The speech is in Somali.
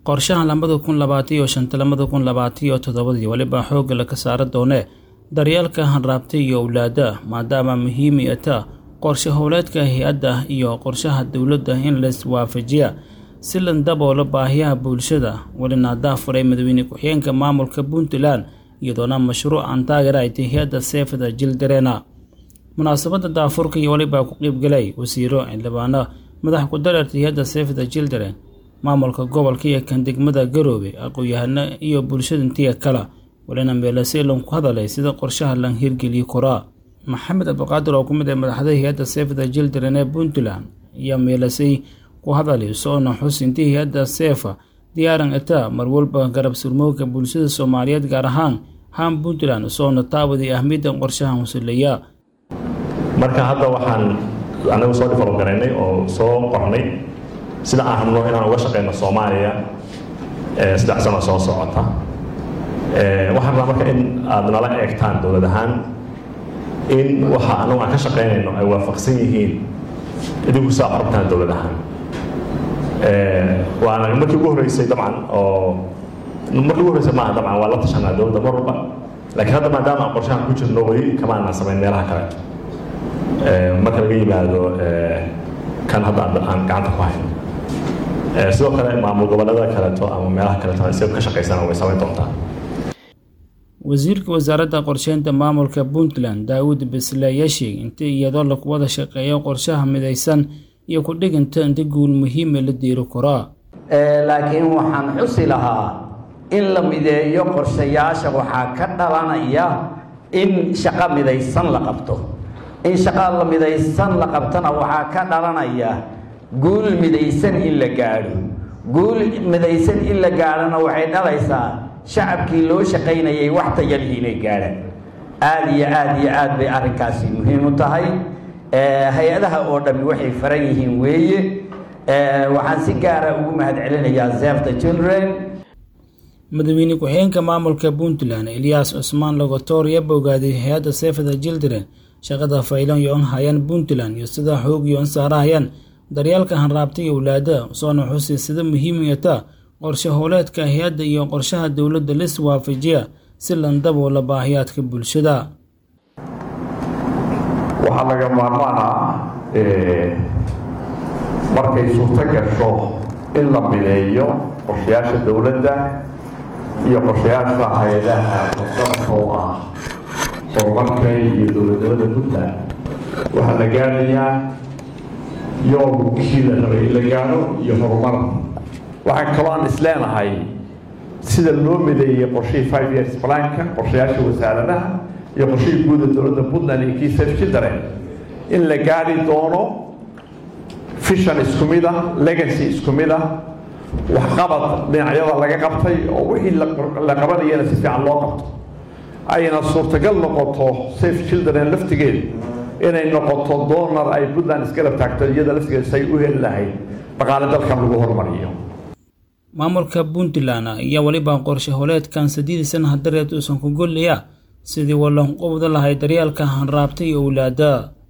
qorshahan labada kun labaataiyo shanta labada kun labaataiyo toddobadii weliba xoogga laga saara doone daryeelka hanraabtay iyo owlaada maadaama muhiimi ata qorshe howleedka hay-adda iyo qorshaha dowladda in laiswaafajiya si la daboola baahiyaha bulshada welina daafuray madaxweyne ku-xigeenka maamulka puntland iyadoona mashruucan taageera ay tahay hay-adda seefada jildareena munaasabadda daafurka iyo weliba ku qeybgalay wasiiro xildhibaano madax ku dareerta hay-adda seefada jildaren maamulka gobolka iyo kan degmada garoobe aqoon-yahano iyo bulshada intiya kale walina meelaseelon ku hadalay sida qorshaha lan hirgeliyi koraa maxamed abdiqaadir oo ku mid ah madaxda hay-adda seefada jildaren ee puntland iyo meelasay ku hadalay soona xus intii hay-adda seefa diyaaran ita marwalba garab surmooga bulshada soomaaliyeed gaar ahaan haan puntland soona taawadii ahmiyadda qorshahan husuleeya marka hadda waxaan anagu soo develop garaynay oo soo qornay sida aan rabno inaan uga shaqeyno soomaaliya saddex sano soo socota waxaan rabnaa marka in aad nala eegtaan dowlad ahaan in waxa anagu aan ka shaqeynayno ay waafaqsan yihiin idinku saa rabtaan dowlad ahaan waana markii ugu horreysay dabcan oo markii ugu horreysay maaha dabcan waa la tashanaa dowladda mar walba laakiin hadda maadaama aan qorshahan ku jirno weli kama aanan samayn meelaha kale marka laga yimaado kan hadda aan gacanta ku hayno sidoo kale maamul goboleeda kaleeto ama meelaha kaleeto isaga ka shaqaysana way samayn doontaa wasiirka wasaaradda qorsheynta maamulka puntland daawud besle ayaa sheegay inta iyadoo lagu wada shaqeeyo qorshaha midaysan iyo ku dhiganta inta guul muhiima la diiri koraa laakiin waxaan xusi lahaa in la mideeyo qorshayaasha waxaa ka dhalanaya in shaqo midaysan la qabto in shaqa la midaysan la qabtana waxaa ka dhalanaya guul midaysan in la gaadho guul midaysan in la gaadhona waxay dhalaysaa shacabkii loo shaqaynayay wax tayalihii inay gaadhaan aada iyo aada iyo aad bay arrinkaasi muhiim u tahay hay-adaha oo dhammi waxay faran yihiin weeye waxaan si gaara ugu mahad celinayaa zefta children madaxweyne ku-xigeenka maamulka puntland eliyas cusmaan logotor ayaa bogaaday hay-adda seefada jildren shaqada faylan yo-on hayaan puntland iyo sida xoog yo-on saarahayaan daryeelka hanraabta iyo owlaada soona xusi sida muhiimiyata qorshe howleedka hay-adda iyo qorshaha dowladda lis waafajiya si lan daboola baahiyaadka bulshada waxaa laga maarmaan ah markay suurto gasho in la mideeyo qorshayaasha dowladda iyo qorshayaasha hay-adaha musamka oo ah horumarka iyo dowladnimada puntland waxaa la gaadhayaa yoomkii la rabay in la gaadho iyo horumar waxaan kaloo aan isleenahay sida loo mideeyey qorshihii five years planka qorshayaasha wasaaradaha iyo qorshihii guuda dowladda puntland iyo kii safe children in la gaadhi doono fishan isku mid ah legacy isku mid ah waxqabad dhinacyada laga qabtay oo wixii la qabanayana si fiican loo qabto ayna suurtagal noqoto safe children laftigeeda inay noqoto doonar ay puntland isgarab taagto iyada laftigeeda say u heli lahayd dhaqaale dalkan lagu horumariyo maamulka puntland ayaa weliba qorshe howleedkan sadiidii sanaha dareed uusan ku gollaya sidii walanqubda lahay daryeelka hanraabta iyo owlaada